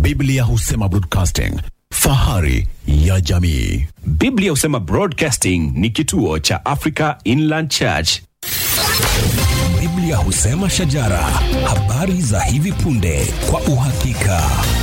Biblia husema broadcasting, fahari ya jamii. Biblia husema Broadcasting ni kituo cha Africa Inland Church. Biblia husema shajara, habari za hivi punde kwa uhakika.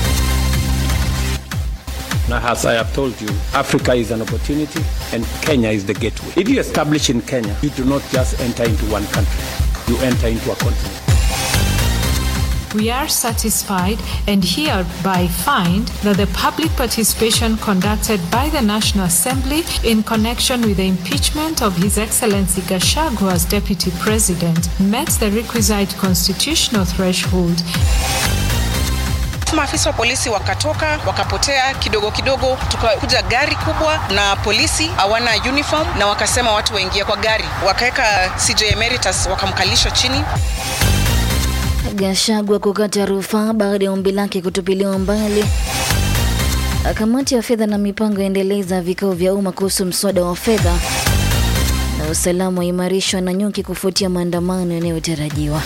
Now, as I have told you, Africa is an opportunity and Kenya is the gateway. If you establish in Kenya, you do not just enter into one country, you enter into a continent. We are satisfied and hereby find that the public participation conducted by the National Assembly in connection with the impeachment of His Excellency Gachagua as Deputy President met the requisite constitutional threshold maafisa wa polisi wakatoka wakapotea kidogo kidogo, tukakuja gari kubwa na polisi hawana uniform, na wakasema watu waingie kwa gari, wakaweka CJ Emeritus wakamkalisha chini. Gachagua kukata rufaa baada ya ombi lake kutupiliwa mbali. Kamati ya fedha na mipango yaendeleza vikao vya umma kuhusu mswada wa fedha, na usalama waimarishwa na nyuki kufuatia maandamano yanayotarajiwa.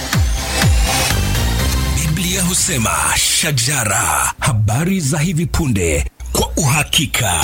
Biblia husema shajara, habari za hivi punde kwa uhakika.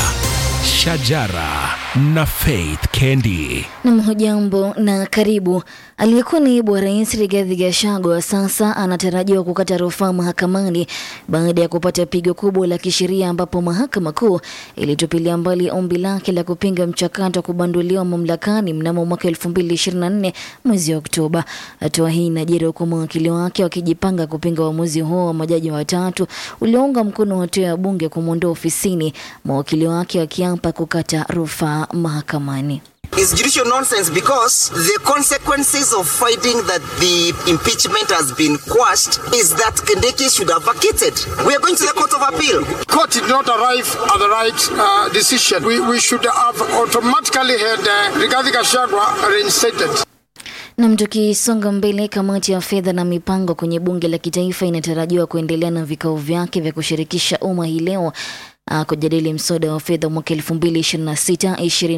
Shajara na Faith Kendi. Nam, hujambo na karibu. Aliyekuwa naibu wa rais Rigathi Gachagua sasa anatarajiwa kukata rufaa mahakamani baada ya kupata pigo kubwa la kisheria, ambapo mahakama kuu ilitupilia mbali ombi lake la kupinga mchakato wa kubanduliwa mamlakani mnamo mwaka 2024 mwezi Oktoba. Hatua hii inajiri huku mawakili wake wakijipanga kupinga uamuzi huo wa majaji watatu uliounga mkono hatua ya bunge kumwondoa ofisini, mawakili wake wakiapa kukata rufaa mahakamani. is judicial nonsense because the consequences of finding that the impeachment has been quashed is that Kindiki should have vacated. We are going to the Court of Appeal. Court did not arrive at the right uh, decision. We, we should have automatically had uh, Rigathi Gachagua reinstated. Nam, tukisonga mbele, kamati ya fedha na mipango kwenye bunge la kitaifa inatarajiwa kuendelea na vikao vyake vya kushirikisha umma hii leo uh, kujadili mswada wa fedha mwaka 2026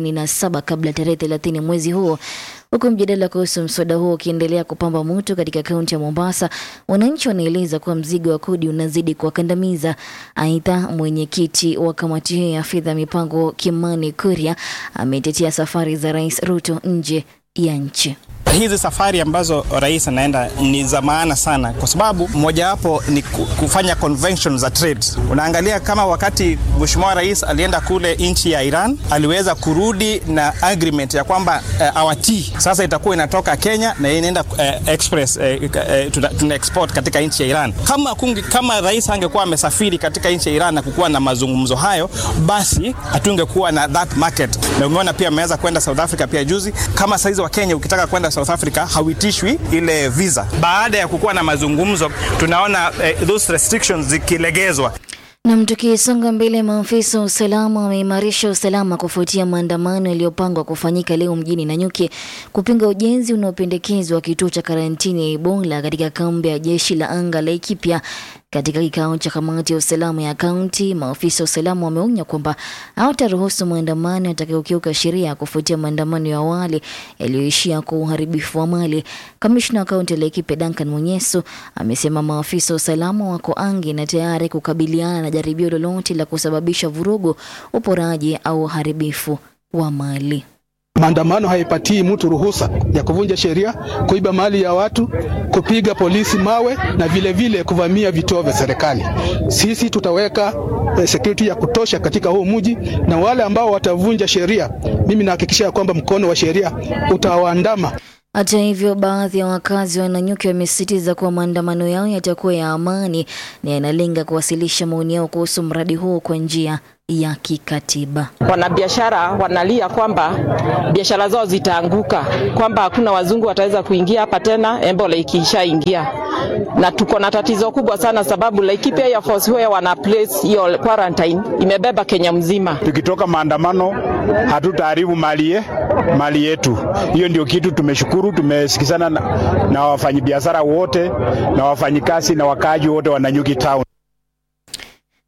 27 kabla tarehe 30 mwezi huo. Huku mjadala kuhusu mswada huo ukiendelea kupamba moto katika kaunti ya Mombasa, wananchi wanaeleza kuwa mzigo wa kodi unazidi kuwakandamiza. Aidha, mwenyekiti wa kamati hiyo ya fedha mipango Kimani Kuria ametetea safari za Rais Ruto nje ya nchi. Hizi safari ambazo rais anaenda ni za maana sana, kwa sababu mojawapo ni kufanya convention za trade. Unaangalia kama wakati mheshimiwa rais alienda kule nchi ya Iran, aliweza kurudi na agreement ya kwamba uh, our tea sasa itakuwa inatoka Kenya na inaenda uh, express uh, uh, tuna, tuna export katika nchi ya Iran. Kama, kungi, kama rais angekuwa amesafiri katika nchi ya Iran na kukuwa na mazungumzo hayo, basi hatungekuwa na that market. Na umeona pia ameweza kwenda South Africa pia juzi. Kama saizi wa Kenya ukitaka kwenda South Africa hauitishwi ile visa. Baada ya kukuwa na mazungumzo, tunaona eh, those restrictions zikilegezwa. Nam, tukisonga mbele, maafisa wa usalama wameimarisha usalama kufuatia maandamano yaliyopangwa kufanyika leo mjini Nanyuki kupinga ujenzi unaopendekezwa wa kituo cha karantini ya Ebola katika kambi ya jeshi la anga la Laikipia. Katika kikao cha kamati ya usalama ya kaunti, maafisa wa usalama wameonya kwamba hawataruhusu maandamano yatakayokiuka sheria kufuatia maandamano ya awali yaliyoishia kwa uharibifu wa mali. Kamishna wa kaunti ya Laikipia Duncan Munyeso amesema maafisa wa usalama wako angi na tayari kukabiliana na jaribio lolote la kusababisha vurugu, uporaji au uharibifu wa mali. Maandamano haipatii mtu ruhusa ya kuvunja sheria, kuiba mali ya watu, kupiga polisi mawe na vile vile kuvamia vituo vya serikali. Sisi tutaweka eh, security ya kutosha katika huu mji, na wale ambao watavunja sheria, mimi nahakikisha kwamba mkono wa sheria utawaandama. Hata hivyo, baadhi ya wakazi wa Nanyuki wamesisitiza kuwa maandamano yao yatakuwa ya amani na yanalenga kuwasilisha maoni yao kuhusu mradi huo kwa njia ya kikatiba. Wanabiashara wanalia kwamba biashara zao zitaanguka, kwamba hakuna wazungu wataweza kuingia hapa tena Ebola ikishaingia, na tuko na tatizo kubwa sana, sababu Laikipia Air Force where wana place hiyo quarantine imebeba Kenya mzima. Tukitoka maandamano hatutaharibu mali ye, mali yetu. Hiyo ndio kitu tumeshukuru. Tumesikizana na, na wafanyabiashara wote na wafanyikazi na wakaaji wote wa Nanyuki town.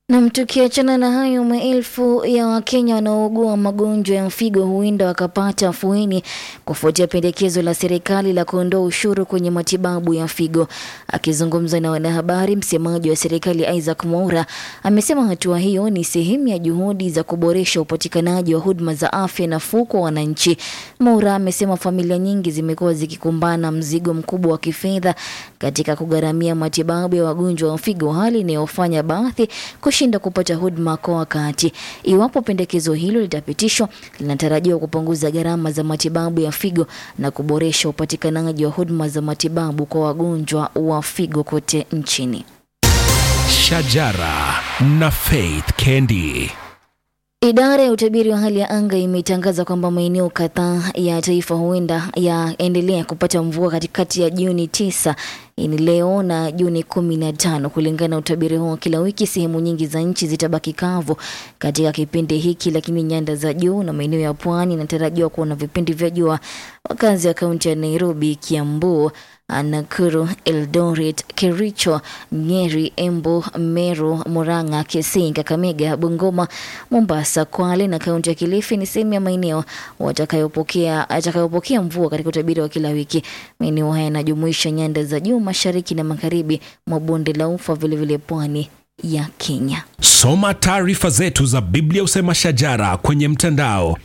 Nam, tukiachana na hayo, maelfu ya Wakenya wanaougua magonjwa ya figo huenda wakapata afueni kufuatia pendekezo la serikali la kuondoa ushuru kwenye matibabu ya figo. Akizungumza na wanahabari, msemaji wa serikali Isaac Mwaura amesema hatua hiyo ni sehemu ya juhudi za kuboresha upatikanaji wa huduma za afya nafuu kwa wananchi. Mwaura amesema familia nyingi zimekuwa zikikumbana mzigo mkubwa wa kifedha katika kugharamia matibabu ya wagonjwa wa figo, hali inayofanya baadhi kushinda kupata huduma kwa wakati. Iwapo pendekezo hilo litapitishwa, linatarajiwa kupunguza gharama za matibabu ya figo na kuboresha upatikanaji wa huduma za matibabu kwa wagonjwa wa figo kote nchini. Shajara na Faith Kendi. Idara ya utabiri wa hali ya anga imetangaza kwamba maeneo kadhaa ya taifa huenda yaendelea kupata mvua katikati ya Juni tisa ni leo na Juni kumi na tano. Kulingana na utabiri huo, kila wiki sehemu nyingi za nchi zitabaki kavu katika kipindi hiki, lakini nyanda za juu na maeneo ya pwani inatarajiwa kuwa na vipindi vya jua. Wakazi wa kaunti ya Nairobi, Kiambu, Nakuru, Eldoret, Kericho, Nyeri, Embu, Meru, Murang'a, Kisii, Kakamega, Bungoma, Mombasa, Kwale na kaunti ya Kilifi ni sehemu ya maeneo watakayopokea atakayopokea mvua katika utabiri wa kila wiki. Maeneo haya yanajumuisha nyanda za juu, mashariki na magharibi mwa bonde la Ufa, vilevile pwani ya Kenya. Soma taarifa zetu za Biblia Usema Shajara kwenye mtandao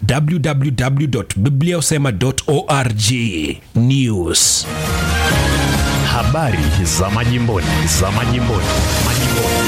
www.bibliausema.org. News, habari za majimboni, za majimboni, majimboni.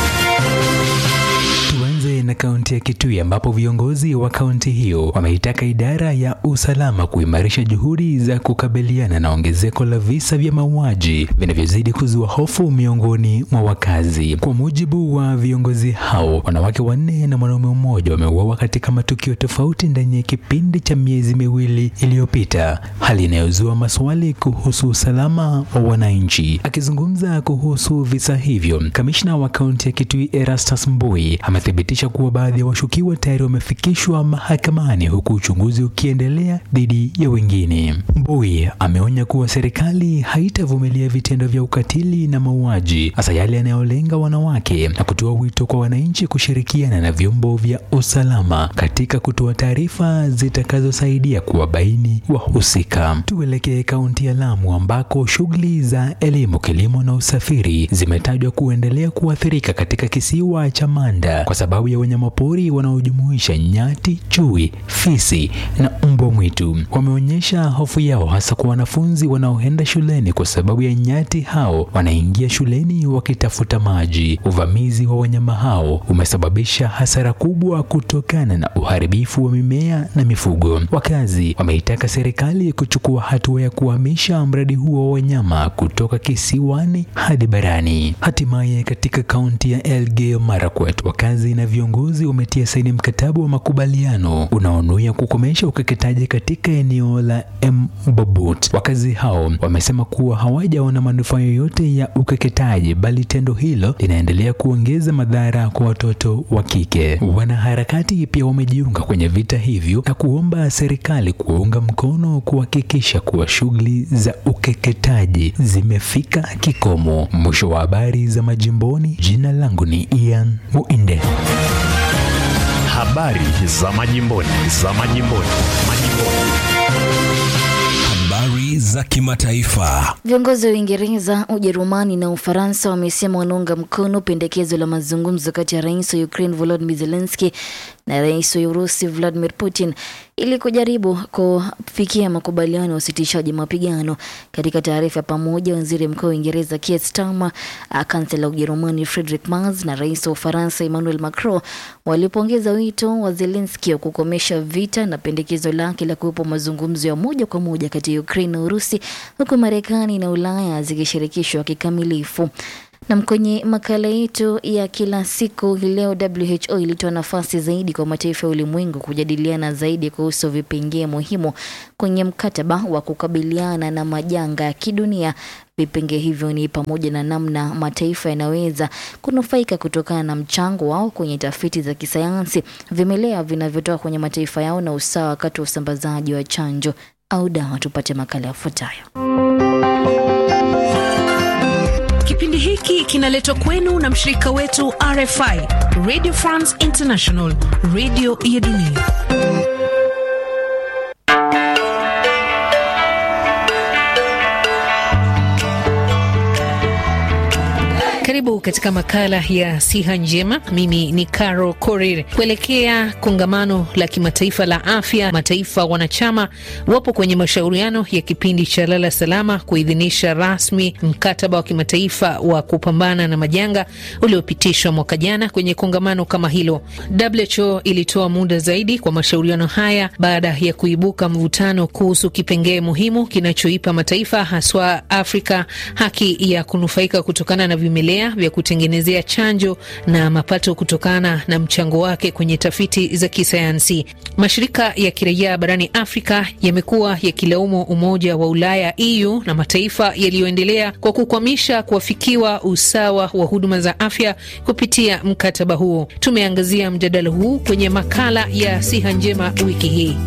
Tuanze na kaunti ya Kitui ambapo viongozi wa kaunti hiyo wameitaka idara ya usalama kuimarisha juhudi za kukabiliana na ongezeko la visa vya mauaji vinavyozidi kuzua hofu miongoni mwa wakazi. Kwa mujibu wa viongozi hao, wanawake wanne na mwanaume mmoja wameuawa katika matukio tofauti ndani ya kipindi cha miezi miwili iliyopita, hali inayozua maswali kuhusu usalama wa wananchi. Akizungumza kuhusu visa hivyo, kamishna wa kaunti ya Kitui Erastus Mbui amethibitisha kuwa baadhi ya washukiwa tayari wamefikishwa mahakamani huku uchunguzi ukiendelea dhidi ya wengine. Mbui ameonya kuwa serikali haitavumilia vitendo vya ukatili na mauaji, hasa yale yanayolenga wanawake, na kutoa wito kwa wananchi kushirikiana na vyombo vya usalama katika kutoa taarifa zitakazosaidia kuwabaini wahusika. Tuelekee kaunti ya Lamu ambako shughuli za elimu, kilimo na usafiri zimetajwa kuendelea kuathirika katika kisiwa cha Manda kwa sababu ya wanyamapori wanaojumuisha nyati, chui, fisi na mbwa mwitu. Wameonyesha hofu yao hasa kwa wanafunzi wanaoenda shuleni kwa sababu ya nyati hao wanaingia shuleni wakitafuta maji. Uvamizi wa wanyama hao umesababisha hasara kubwa kutokana na uharibifu wa mimea na mifugo. Wakazi wameitaka serikali kuchukua hatua ya kuhamisha mradi huo wa wanyama kutoka kisiwani hadi barani. Hatimaye katika kaunti ya Elgeyo Marakwet, wakazi na viongozi wametia saini mkataba wa makubaliano unaonuia kukomesha ukeketaji katika eneo la Mbobut. Wakazi hao wamesema kuwa hawajaona manufaa yoyote ya ukeketaji, bali tendo hilo linaendelea kuongeza madhara kwa watoto wa kike. Wanaharakati pia wamejiunga kwenye vita hivyo na kuomba serikali kuwaunga mkono kuhakikisha kuwa shughuli za ukeketaji zimefika kikomo. Mwisho wa habari za majimboni. Jina langu ni Ian Muinde. Habari za majimboni, za majimboni, majimboni. Habari za kimataifa. Viongozi wa Uingereza, Ujerumani na Ufaransa wamesema wanaunga mkono pendekezo la mazungumzo kati ya rais wa Ukraine Volodymyr Zelensky na rais wa Urusi Vladimir Putin ili kujaribu kufikia makubaliano ya usitishaji mapigano. Katika taarifa ya pamoja, waziri mkuu wa Uingereza Keir Starmer, kansela wa Ujerumani Friedrich Merz na rais wa Ufaransa Emmanuel Macron walipongeza wito wa Zelensky wa kukomesha vita na pendekezo lake la kuwepo mazungumzo ya moja kwa moja kati ya Ukraine na Urusi, huku Marekani na Ulaya zikishirikishwa kikamilifu. Na kwenye makala yetu ya kila siku hii leo, WHO ilitoa nafasi zaidi kwa mataifa ya ulimwengu kujadiliana zaidi kuhusu vipengee muhimu kwenye mkataba wa kukabiliana na majanga ya kidunia. Vipengee hivyo ni pamoja na namna mataifa yanaweza kunufaika kutokana na mchango wao kwenye tafiti za kisayansi, vimelea vinavyotoka kwenye mataifa yao na usawa wakati wa usambazaji wa chanjo au dawa. Tupate makala yafuatayo. Kipindi hiki kinaletwa kwenu na mshirika wetu RFI, Radio France International, radio ya dunia. Karibu katika makala ya siha njema. Mimi ni Caro Korir. Kuelekea kongamano la kimataifa la afya, mataifa wanachama wapo kwenye mashauriano ya kipindi cha lala salama kuidhinisha rasmi mkataba wa kimataifa wa kupambana na majanga uliopitishwa mwaka jana kwenye kongamano kama hilo. WHO ilitoa muda zaidi kwa mashauriano haya baada ya kuibuka mvutano kuhusu kipengee muhimu kinachoipa mataifa haswa Afrika haki ya kunufaika kutokana na vimelea vya kutengenezea chanjo na mapato kutokana na mchango wake kwenye tafiti za kisayansi. Mashirika ya kiraia barani Afrika yamekuwa yakilaumu Umoja wa Ulaya EU na mataifa yaliyoendelea kwa kukwamisha kuafikiwa usawa wa huduma za afya kupitia mkataba huo. Tumeangazia mjadala huu kwenye makala ya siha njema wiki hii.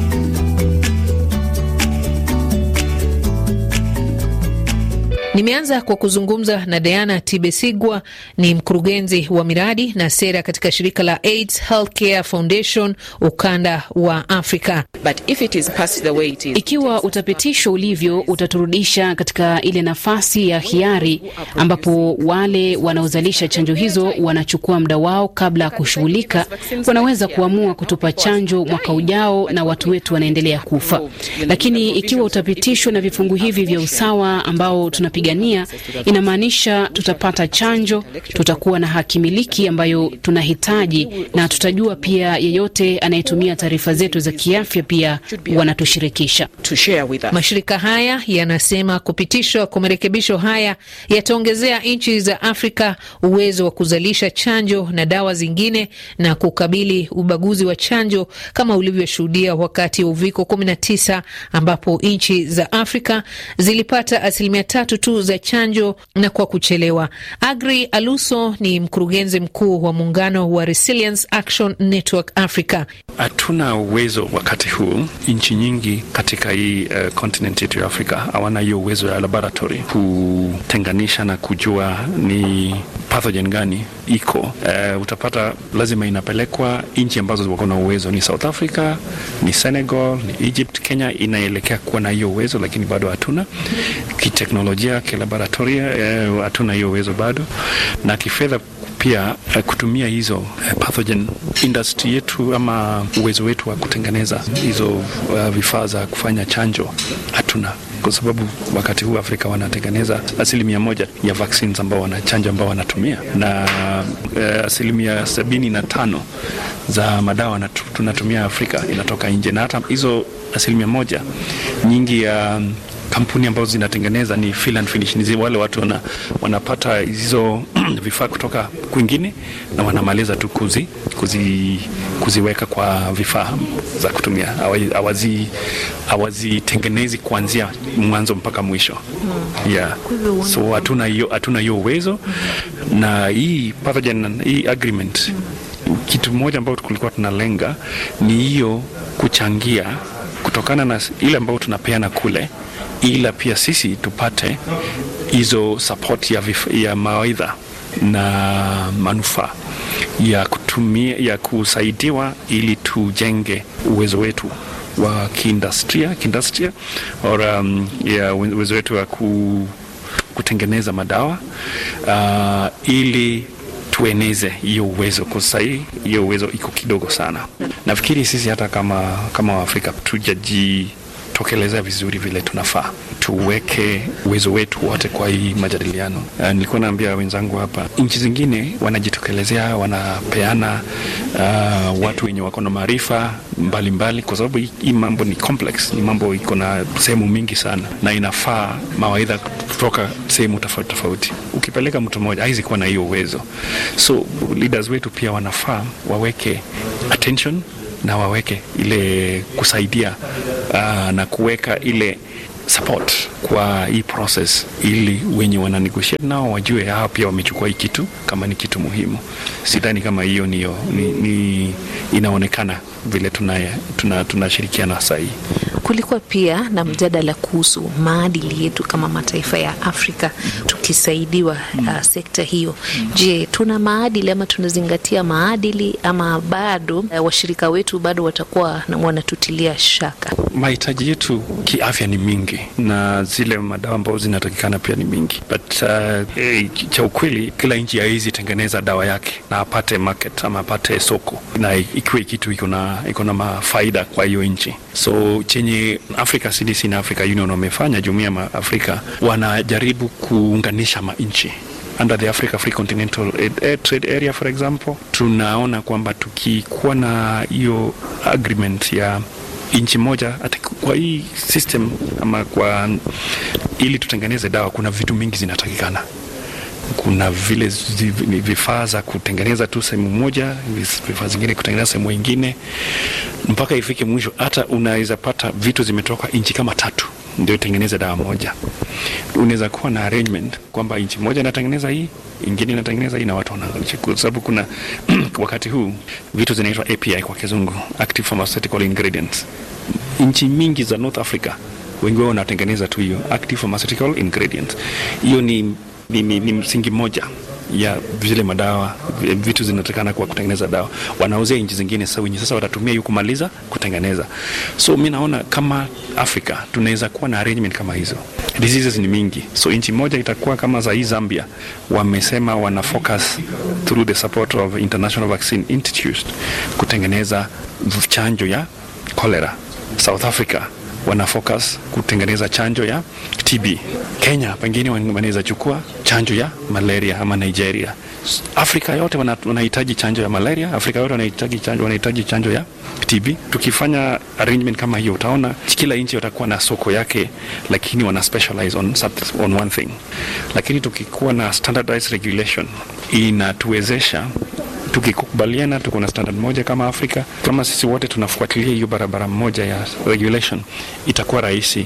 Nimeanza kwa kuzungumza na Diana Tibesigwa, ni mkurugenzi wa miradi na sera katika shirika la AIDS Healthcare Foundation ukanda wa Afrika. But if it is passed the way it is, ikiwa utapitishwa ulivyo, utaturudisha katika ile nafasi ya hiari ambapo wale wanaozalisha chanjo hizo wanachukua muda wao kabla ya kushughulika. Wanaweza kuamua kutupa chanjo mwaka ujao na watu wetu wanaendelea kufa. Lakini ikiwa utapitishwa na vifungu hivi vya usawa ambao tunapiga gania inamaanisha tutapata chanjo, tutakuwa na haki miliki ambayo tunahitaji, na tutajua pia yeyote anayetumia taarifa zetu za kiafya pia wanatushirikisha. Mashirika haya yanasema kupitishwa kwa marekebisho haya yataongezea nchi za Afrika uwezo wa kuzalisha chanjo na dawa zingine na kukabili ubaguzi wa chanjo kama ulivyoshuhudia wakati wa uviko 19 ambapo nchi za Afrika zilipata asilimia tatu tu za chanjo na kwa kuchelewa. Agri Aluso ni mkurugenzi mkuu wa muungano wa Resilience Action Network Africa. Hatuna uwezo wakati huu, nchi nyingi katika hii uh, continent yetu ya Afrika hawana hiyo uwezo ya laboratory kutenganisha na kujua ni pathogen gani iko. Uh, utapata lazima inapelekwa nchi ambazo wako na uwezo, ni South Africa, ni Senegal, ni Egypt. Kenya inaelekea kuwa na hiyo uwezo, lakini bado hatuna kiteknolojia, kilaboratoria hatuna uh, hiyo uwezo bado, na kifedha pia uh, kutumia hizo uh, pathogen industry yetu ama uwezo wetu wa kutengeneza hizo uh, vifaa za kufanya chanjo hatuna kwa sababu wakati huu Afrika wanatengeneza asilimia moja ya vaccines ambao wanachanja ambao wanatumia na uh, asilimia sabini na tano za madawa natu, tunatumia Afrika inatoka nje, na hata hizo asilimia moja nyingi ya um, kampuni ambazo zinatengeneza ni fill and finish, ni wale watu wana, wanapata hizo vifaa kutoka kwingine na wanamaliza tu kuzi, kuzi, kuziweka kwa vifaa za kutumia, hawazitengenezi kuanzia mwanzo mpaka mwisho hmm. yeah. So hatuna hiyo hatuna hiyo uwezo hmm. na hii pathogen, hii agreement hmm. kitu moja ambayo tulikuwa tunalenga ni hiyo kuchangia kutokana na ile ambayo tunapeana kule ila pia sisi tupate hizo support ya, ya mawaidha na manufaa ya kutumia ya kusaidiwa ili tujenge uwezo wetu wa kiindustria kiindustria or um, ya uwezo wetu wa ku, kutengeneza madawa uh, ili tueneze hiyo uwezo kwa sahii hiyo uwezo iko kidogo sana nafikiri sisi hata kama kama waafrika tujaji tokeleza vizuri vile tunafaa tuweke uwezo wetu wote kwa hii majadiliano. Uh, nilikuwa naambia wenzangu hapa, nchi zingine wanajitokelezea, wanapeana uh, watu wenye wako na maarifa mbalimbali, kwa sababu hii mambo ni complex, ni mambo iko na sehemu mingi sana, na inafaa mawaidha kutoka sehemu tofauti tofauti. Ukipeleka mtu mmoja haizi kuwa na hiyo uwezo, so leaders wetu pia wanafaa waweke attention na waweke ile kusaidia uh, na kuweka ile support kwa hii process ili wenye wana negotiate nao wajue hao pia wamechukua hii kitu kama ni kitu muhimu. Sidhani kama hiyo niyo ni, ni inaonekana vile tunashirikiana tuna, tuna saa hii. Kulikuwa pia na mjadala kuhusu maadili yetu kama mataifa ya Afrika tukisaidiwa uh, sekta hiyo. Je, tuna maadili ama tunazingatia maadili ama bado uh, washirika wetu bado watakuwa wanatutilia shaka? Mahitaji yetu kiafya ni mingi na zile madawa ambazo zinatakikana pia ni mingi, but uh, eh, cha ukweli kila nchi haiwezi tengeneza dawa yake na apate market ama apate soko na ikiwe kitu iko na iko na mafaida kwa hiyo nchi. So chenye Africa CDC na Africa Union wamefanya, jumuiya ya Afrika wanajaribu kuunganisha manchi under the Africa Free Continental Trade Area for example, tunaona kwamba tukikuwa na hiyo agreement ya nchi moja ati kwa hii system ama kwa ili tutengeneze dawa, kuna vitu mingi zinatakikana kuna vile vifaa za kutengeneza tu sehemu moja, vifaa zingine kutengeneza sehemu ingine, mpaka ifike mwisho. Hata unaweza pata vitu zimetoka nchi kama tatu ndio itengeneze dawa moja. Unaweza kuwa na arrangement kwamba nchi moja inatengeneza hii, ingine inatengeneza hii, na watu wanaangalia, kwa sababu kuna wakati huu vitu zinaitwa API kwa kizungu, active pharmaceutical ingredients. Nchi mingi za North Africa wengi wao wanatengeneza tu hiyo active pharmaceutical ingredients. Hiyo ni ni, ni, ni msingi mmoja ya vile madawa vitu zinatakana kwa kutengeneza dawa, wanauzia nchi zingine. Sasa wenye sasa watatumia hiyo kumaliza kutengeneza. So mi naona kama Afrika tunaweza kuwa na arrangement kama hizo. Diseases ni mingi, so nchi moja itakuwa kama za hii Zambia, wamesema wana focus through the support of International Vaccine Institute kutengeneza chanjo ya cholera. South Africa wana focus kutengeneza chanjo ya TB. Kenya pengine wanaweza chukua chanjo ya malaria ama Nigeria. Afrika yote wanahitaji chanjo ya malaria, Afrika yote wanahitaji chanjo, wanahitaji chanjo ya TB. Tukifanya arrangement kama hiyo, utaona kila nchi watakuwa na soko yake, lakini wana specialize on, on one thing. Lakini tukikuwa na standardized regulation inatuwezesha tukikubaliana tuko na standard moja kama Afrika, kama sisi wote tunafuatilia hiyo barabara moja ya regulation, itakuwa rahisi.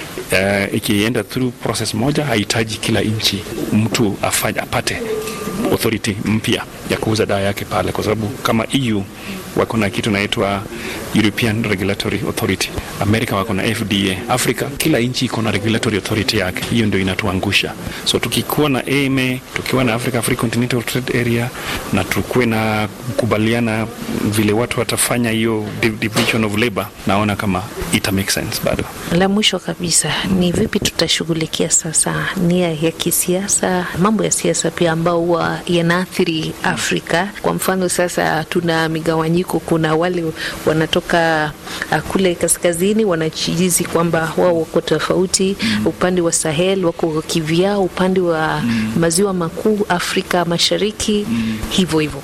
Uh, ikienda through process moja, hahitaji kila nchi mtu afanye apate authority mpya ya kuuza dawa yake pale, kwa sababu kama EU wako na kitu naitwa European Regulatory Authority, Amerika wako na FDA, Afrika kila nchi iko na regulatory authority yake. Hiyo ndio inatuangusha. So tukikuwa na AMA, tukiwa na Africa Free Continental Trade Area na tukuwe na kukubaliana vile watu watafanya hiyo division of labor, naona kama ita make sense bado. La mwisho kabisa ni vipi tutashughulikia sasa nia ya kisiasa, mambo ya siasa pia ambao huwa yanaathiri Afrika. Kwa mfano sasa tuna migawanyiko, kuna wale wanatoka uh, kule kaskazini wanachizi kwamba wao wako tofauti mm. upande wa Sahel wako kivyao, upande wa mm. maziwa makuu Afrika Mashariki mm. hivyo hivyo.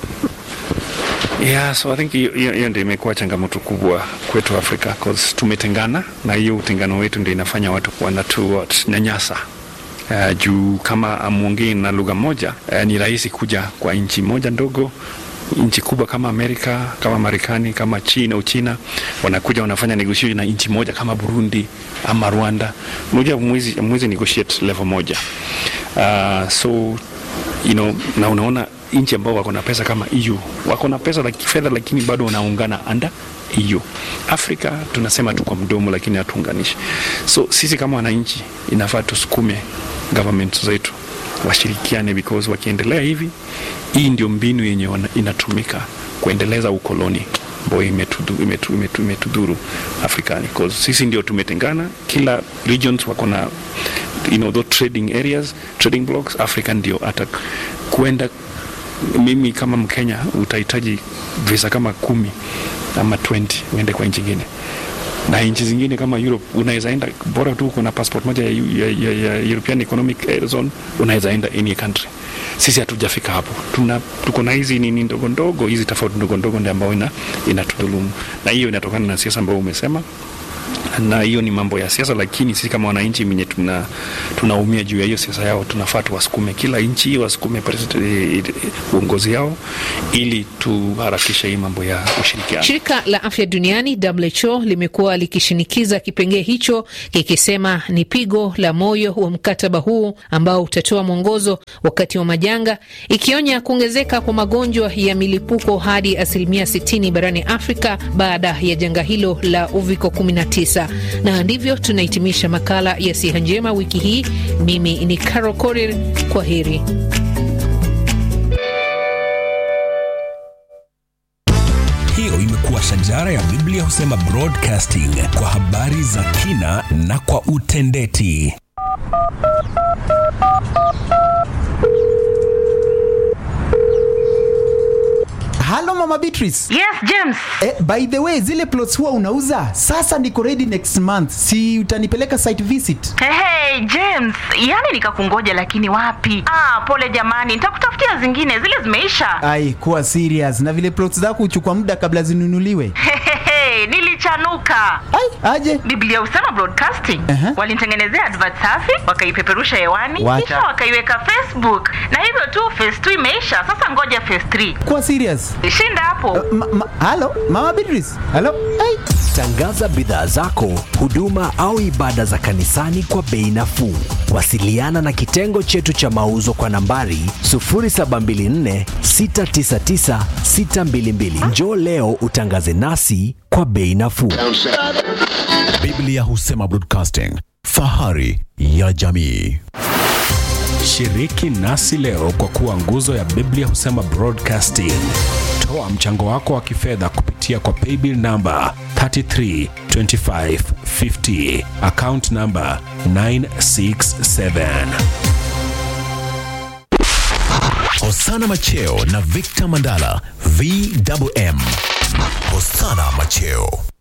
Yeah, so I think hiyo ndio imekuwa changamoto kubwa kwetu Afrika cause tumetengana, na hiyo utengano wetu ndio inafanya watu wanatu nyanyasa Uh, juu kama amwongei na lugha moja uh, ni rahisi kuja kwa nchi moja ndogo nchi kubwa kama Amerika kama Marekani kama China Uchina wanakuja wanafanya negotiation na nchi moja kama Burundi ama Rwanda, moja mwezi mwezi negotiate level moja. Uh, so you know, na unaona nchi ambao wako na pesa kama EU wako na pesa la kifedha, lakini bado wanaungana under EU. Afrika tunasema tu kwa mdomo, lakini hatuunganishi. So sisi kama wananchi inafaa tusukume government zetu washirikiane, because wakiendelea hivi, hii ndio mbinu yenye inatumika kuendeleza ukoloni ambayo imetudhuru imetu, imetu, imetu Afrikani, because sisi ndio tumetengana, kila regions wako na you know, those trading areas, trading blocks. Afrika ndio hata kuenda mimi kama Mkenya utahitaji visa kama kumi ama 20 uende kwa nchi nyingine, na nchi zingine kama Europe unaweza enda, bora tu uko na passport moja ya, ya, ya, ya European Economic Zone, unaweza enda any country. Sisi hatujafika hapo, tuna tuko na hizi nini ndogo ndogo, hizi tofauti ndogo ndogo ndio ambayo ina inatudhulumu, na hiyo inatokana na siasa ambayo umesema na hiyo ni mambo ya siasa, lakini sisi kama wananchi wenye tuna tunaumia juu ya hiyo siasa yao, tunafaa tuwasukume kila nchi wasukume uongozi yao ili tuharakishe hii mambo ya ushirikiano. Shirika la Afya Duniani WHO limekuwa likishinikiza kipengee hicho kikisema ni pigo la moyo wa mkataba huu ambao utatoa mwongozo wakati wa majanga, ikionya kuongezeka kwa magonjwa ya milipuko hadi asilimia 60 barani Afrika baada ya janga hilo la uviko 19. Na ndivyo tunahitimisha makala ya Siha Njema wiki hii. Mimi ni Carol Korir, kwa heri. Hiyo imekuwa shajara ya Biblia husema broadcasting kwa habari za kina na kwa utendeti. Halo Mama Beatrice. Yes, James. Eh, by the way, zile plots huwa unauza? Sasa niko ready next month. Si utanipeleka site visit? Hey, hey, James, yani nikakungoja lakini wapi? Ah, pole jamani, nitakutafutia zingine, zile zimeisha. Ai, kuwa serious. Na vile plots zako huchukua muda kabla zinunuliwe. Hey, nilichanuka. Ai, aje? Biblia husema broadcasting. Uh-huh. Walinitengenezea advert safi, wakaipeperusha hewani, What? kisha wakaiweka Facebook. Na hivyo tu phase 2 imeisha. Sasa ngoja phase 3. Kuwa serious. Shinda hapo. Ma, ma, halo, Mama Beatrice. Halo. Ai. Tangaza bidhaa zako, huduma au ibada za kanisani kwa bei nafuu. Wasiliana na kitengo chetu cha mauzo kwa nambari 0724 699 622. Njoo leo utangaze nasi kwa bei nafuu. Biblia husema broadcasting, fahari ya jamii. Shiriki nasi leo kwa kuwa nguzo ya Biblia husema broadcasting. Toa mchango wako wa kifedha kupitia kwa paybill namba 332550 account namba 967. Hosana Macheo na Victor Mandala VMM. Hosana Macheo.